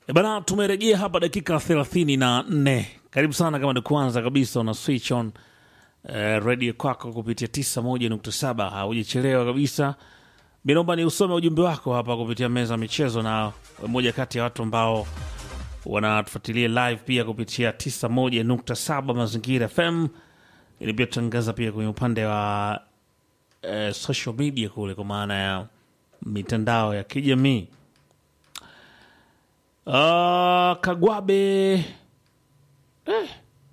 E bana, tumerejea hapa dakika thelathini na nne. Karibu sana, kama ni kwanza kabisa una switch on eh, redio kwako kupitia tisa moja nukta saba haujachelewa kabisa. Mi naomba ni usome ujumbe wako hapa kupitia meza ya michezo, na moja kati ya watu ambao wanatufuatilia live pia kupitia tisa moja nukta saba Mazingira FM, ili pia tutangaza pia kwenye upande wa eh, social media kule, kwa maana ya mitandao ya kijamii. Uh, Kagwabe eh.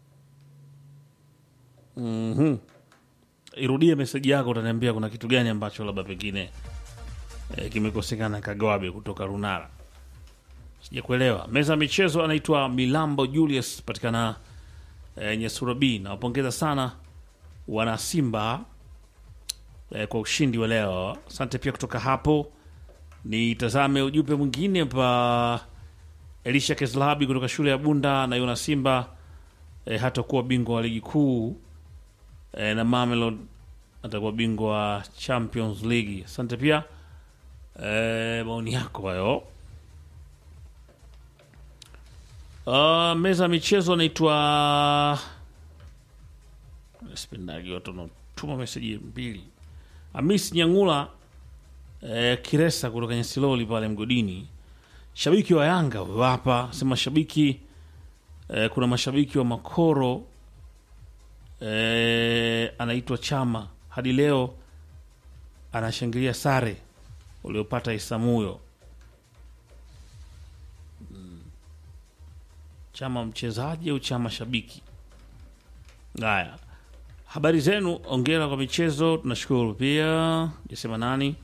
Mhm. Irudie meseji yako, utaniambia kuna kitu gani ambacho labda pengine eh, kimekosekana. Kagwabe kutoka Runara, sijakuelewa. Meza ya michezo anaitwa Milambo Julius, patikana eh, Nyesura B. Nawapongeza sana wana Simba eh, kwa ushindi wa leo. Asante pia kutoka hapo. Nitazame ujumbe mwingine pa Elisha Keslabi kutoka shule ya Bunda na Yona Simba e, hatakuwa bingwa wa ligi kuu e, na Mamelodi atakuwa bingwa wa Champions League. Asante pia e, maoni yako hayo. Uh, meza ya michezo anaitwa spendagi watu wanatuma meseji mbili. Amis Nyangula e, Kiresa kutoka Nyasiloli pale mgodini shabiki wa Yanga huyo hapa sema shabiki eh, kuna mashabiki wa Makoro eh, anaitwa Chama hadi leo anashangilia sare uliopata Isamuyo. Mm. Chama mchezaji au Chama shabiki? Haya, habari zenu, ongera kwa michezo, tunashukuru pia. Jasema nani?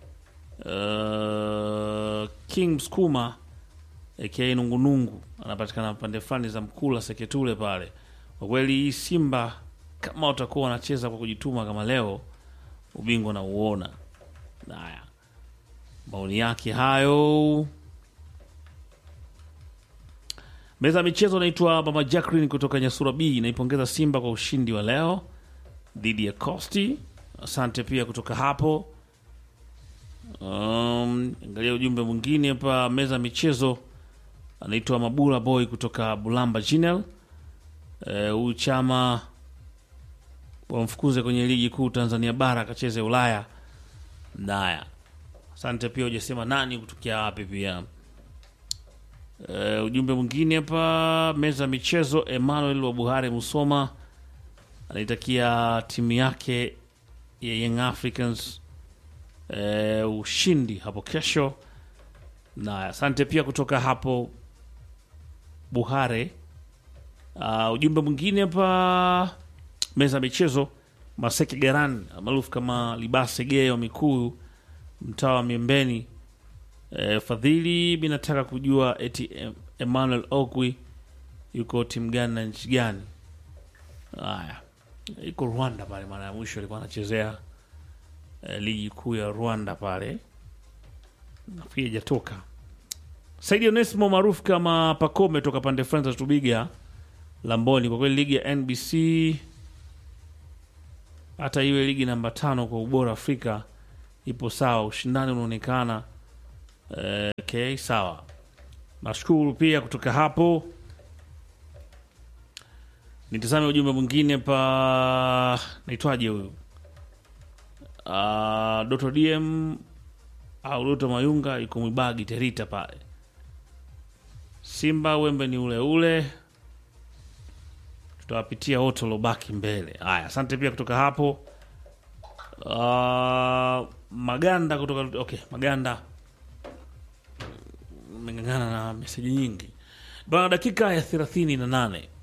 Uh, King Msukuma aka Nungunungu anapatikana pande fulani za Mkula Seketule pale. Kwa kweli hii Simba kama watakuwa wanacheza kwa kujituma kama leo, ubingwa na uona. Haya, maoni yake hayo. Meza ya michezo anaitwa Mama Jacqueline kutoka Nyasura B, inaipongeza Simba kwa ushindi wa leo dhidi ya Costi. Asante pia kutoka hapo. Um, angalia ujumbe mwingine hapa meza ya michezo anaitwa Mabula Boy kutoka Bulamba Jinel. Huyu chama wamfukuze kwenye ligi kuu Tanzania bara akacheze Ulaya. Naya, asante pia, ujasema nani kutokea wapi pia. Uh, ujumbe mwingine hapa meza ya michezo Emmanuel wa Buhari Musoma anaitakia timu yake ya Young Africans E, ushindi hapo kesho. Na asante pia kutoka hapo Buhare. Uh, ujumbe mwingine hapa meza ya michezo Maseke Garan maarufu kama Libase Geo Mikuu, mtaa wa Miembeni. E, Fadhili, mi nataka kujua eti Emmanuel Okwi yuko timu gani na nchi gani? Haya, iko Rwanda pale, mara ya mwisho alikuwa anachezea ligi kuu ya Rwanda pale, nafikiri ijatoka. Saidi Onesimo maarufu kama Pakome toka pande fulani za Tubiga Lamboni. Kwa kweli ligi ya NBC hata iwe ligi namba tano kwa ubora Afrika ipo sawa, ushindani unaonekana. Eh, okay, sawa, nashukuru pia kutoka hapo. Nitazame ujumbe mwingine pa, naitwaje huyu Uh, Doto DM au Doto Mayunga yuko Mwibagi Terita pale. Simba wembe ni ule ule, tutawapitia wote waliobaki mbele. Haya, asante pia kutoka hapo. Uh, Maganda kutoka okay, Maganda meng'ang'ana na meseji nyingi bana. Dakika ya thelathini na nane